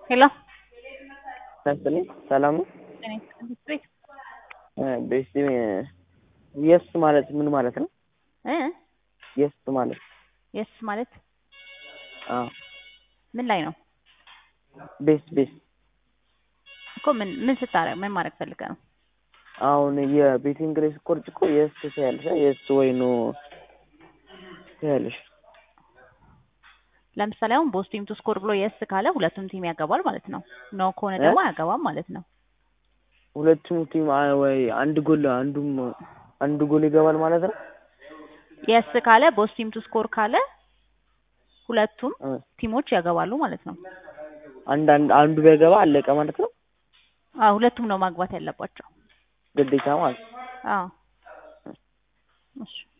ሄሎ ናስትልኝ ሰላም ነው። እኔ ቤት ቤስቲ የስ ማለት ምን ማለት ነው? እ የስ ማለት የስ ማለት አዎ ምን ላይ ነው ቤስት ቤስት እኮ ምን ምን ስታረግ ምን ማድረግ ፈልገህ ነው? አሁን የቤቲንግ ላይ ስቆርጭ እኮ የስ ትያለሽ የስ ወይ ኖ ትያለሽ። ለምሳሌ አሁን ቦስ ቲም ቱ ስኮር ብሎ የስ ካለ ሁለቱም ቲም ያገባል ማለት ነው። ኖ ከሆነ ደግሞ አያገባም ማለት ነው። ሁለቱም ቲም አ- ወይ አንድ ጎል አንዱም አንድ ጎል ይገባል ማለት ነው። የስ ካለ ቦስ ቲም ቱ ስኮር ካለ ሁለቱም እ ቲሞች ያገባሉ ማለት ነው። አንድ አንድ አንዱ ቢያገባ አለቀ ማለት ነው። አዎ ሁለቱም ነው ማግባት ያለባቸው። ግዴታ ማለት ነው። አዎ እሺ